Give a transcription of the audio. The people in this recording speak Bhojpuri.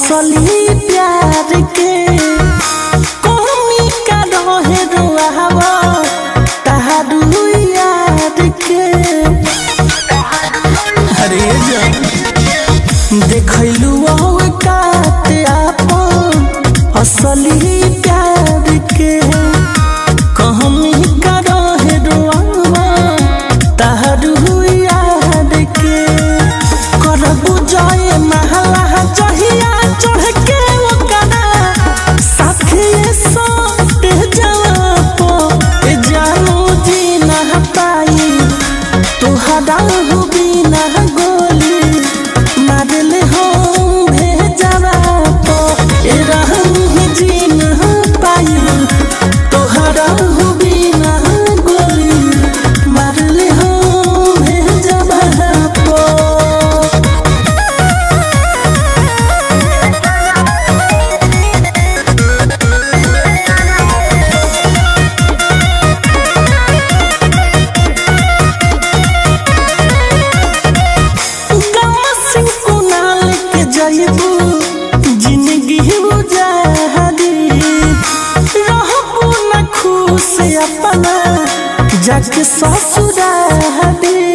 असली प्यार के कमी का रहे रुआवा तहारू यार के अरे जान देखलू औकात आपन असली प्यार के कहमी का रहे रुआवा तहारू यार के करबू जय महला जहिया चढ़ के ओकरा साथे सोट जवापो ए जानू जी ना पाई तोहरा हो बिना गोली मारले हो भेजवा पो ए रहनी जी ना पाई तोहरा हो बिना गोली मारले हो भेजवा पो गाँव से कुनाल के जइबू जिंदगी बुझारी रहबू न खुश अपना जाके ससुरारी